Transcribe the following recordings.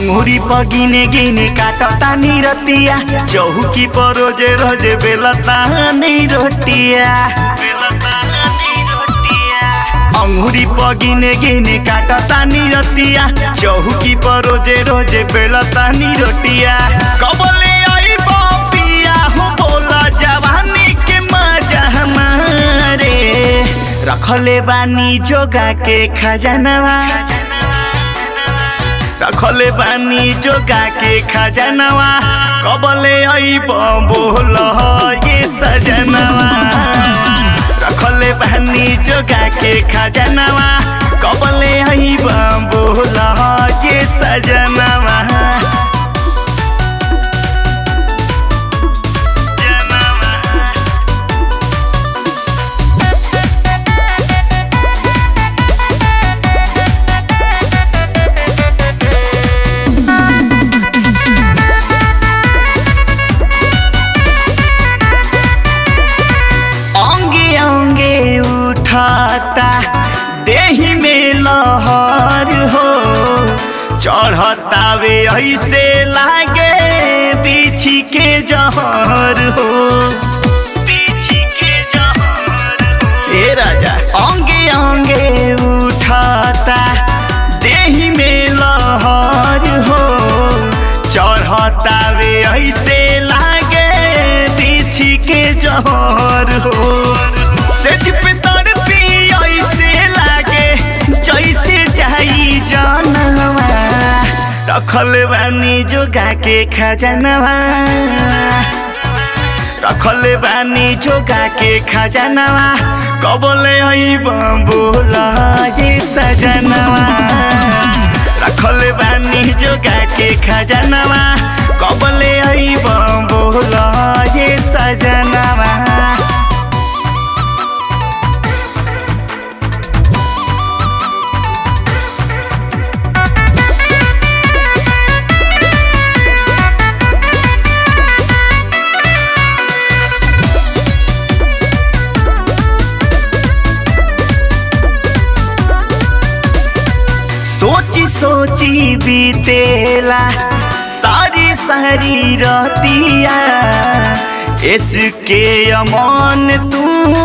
अंगूरी पर गिने गिने काटता नी रतिया चौकी पर रोजे रोजे बेलता नी रोटिया अंगूरी पर गिने गिने काटता नी रतिया चौकी पर रोजे रोजे बेलता नी रोटिया कबले आई पिया हो बोला जवानी के मजा हमारे रखले बानी जोगा के खजानवा रखले बानी जोगा के खजानवा कबले अइब बोल ये सजनवा रखले बानी जोगा के खजानवा कबले अइब बोल ये सजनवा अंगे अंगे उठाता देही में लहर हो चढ़ता वे ऐसे लागे बिछी के जहर हो बिछी के जहर ए राजा अंगे अंगे उठाता देही में लहर हो चढ़ता वे ऐसे लागे बिछी के जहर हो सेज पे तड़पी ऐसे लागे जैसे जाई जानवा रखल बानी जोगा के खजानवा रखल बानी जोगा के खजानवा कबले अइब बोल ये सजनवा रखल बानी जोगा के खजानवा कबले अइब बोल ये सजनवा सोची सोची बीतेला सारी सारी रतिया इसके अमन तू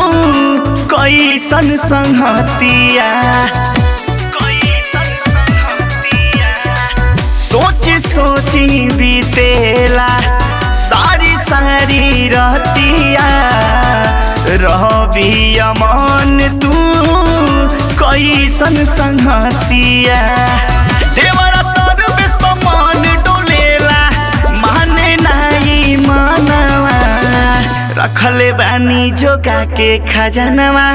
कैसन संगतिया कैसन संगतिया सोची सोची बीतेला सारी सारी रतिया रहबी अमन तू कैसन संगतिया देवरा सर्विस पर मन डोलेला माने नाही मनवा रखले बानी जोगा के खजानवा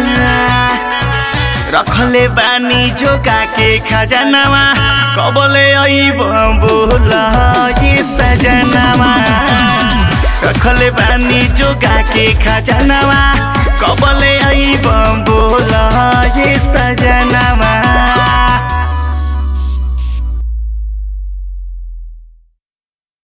रखले बानी जोगा के खजानवा कबले अइब बोल ये सजनवा रखले बानी जोगा के खजानवा कबले अइब बोल ये सजनवा